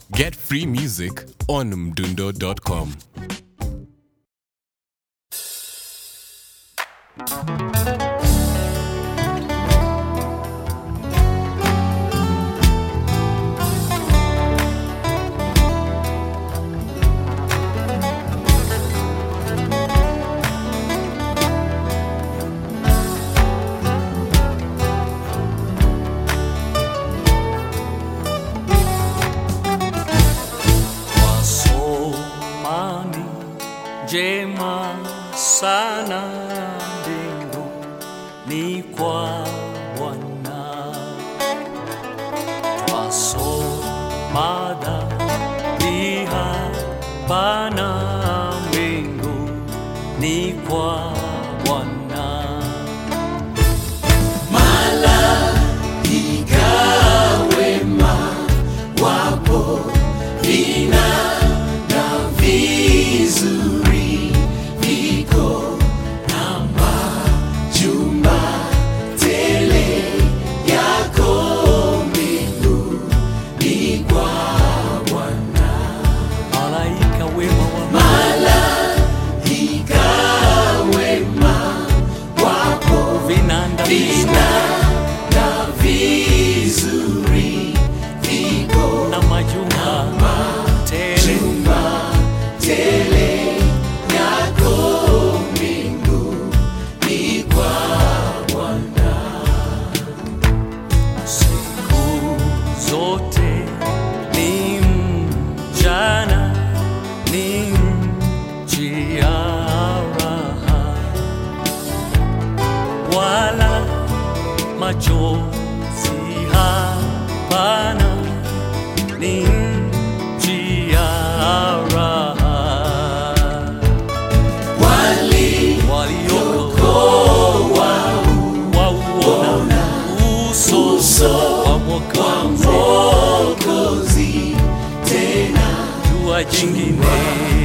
Get free music on mdundo.com. Wasomani njema sana mbingu ni kwa Bwana. Twasoma dhambi hapana mbingu ni kwa Bwana. Malaika wema wa vinanda na majumba tele siku zote ni mchana ni njia raha wala machozi hapana ni njia raha waliokoa wauona uso wa Mwokozi jua jingine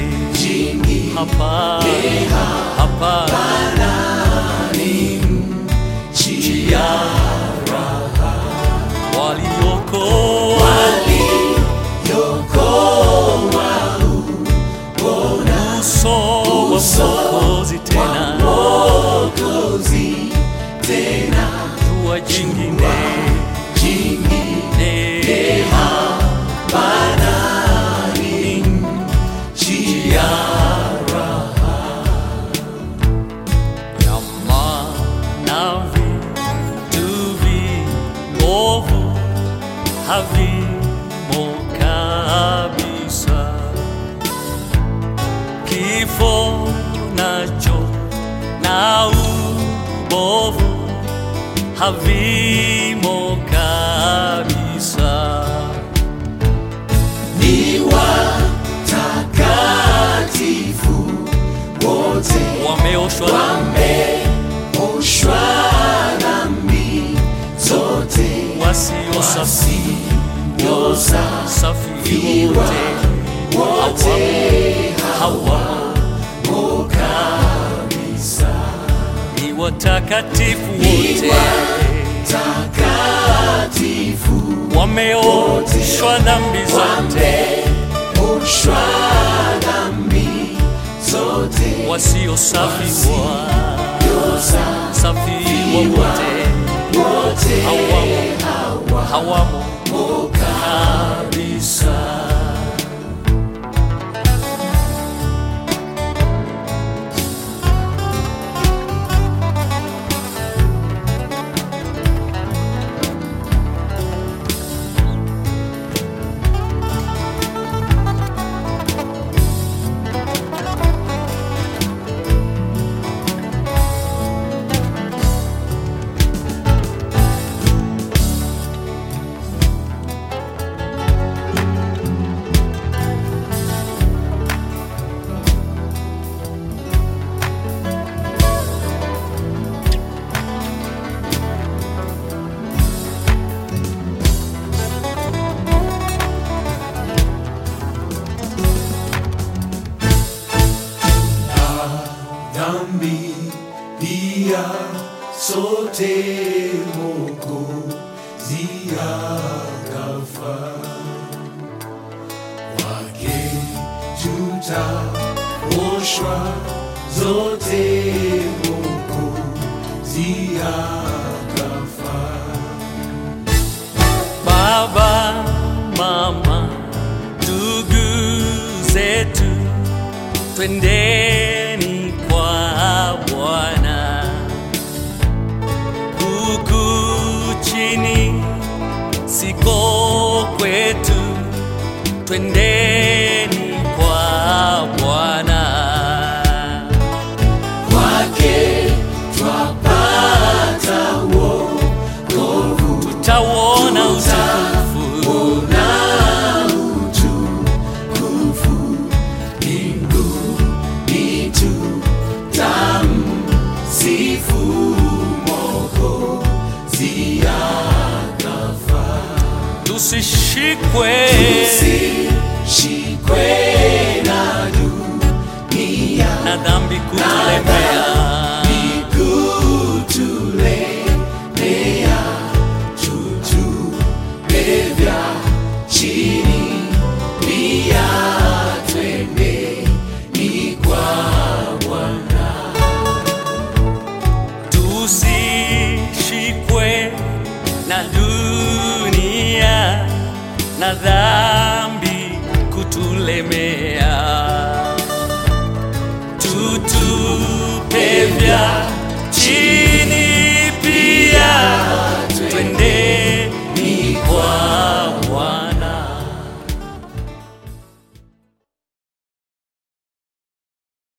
hapana hapana ni njia raha waliokoa uso wa Mwokozi tena jua jingine jingine hapana ni njia raha Nyama na vitu viovu havimo kabisa kifo nacho na ubovu havimo kabisa wameoshwa wasio safi safi wote hawamo kabisa ni watakatifu wote wameoshwa dhambi zote wasio safi wa safi wote hawamo hawamo kabisa dhambi pia sote Mwokozi akafa zilioshwa zote Mwokozi akafa. Baba, mama, ndugu zetu, twendeni kwa Bwana. Huku chini siko kwetu, twendeni kwa Bwana. Kwake twapata wokovu Tutauona utukufu na utukufu mbinguni tutamsifu Mwokozi akafa. tusishikwe Tusishikwe na dunia na dhambi kutulemea. kutulemea tutupe vya chini pia twendeni kwa Bwana tusishikwe na dunia na dhambi kutulemea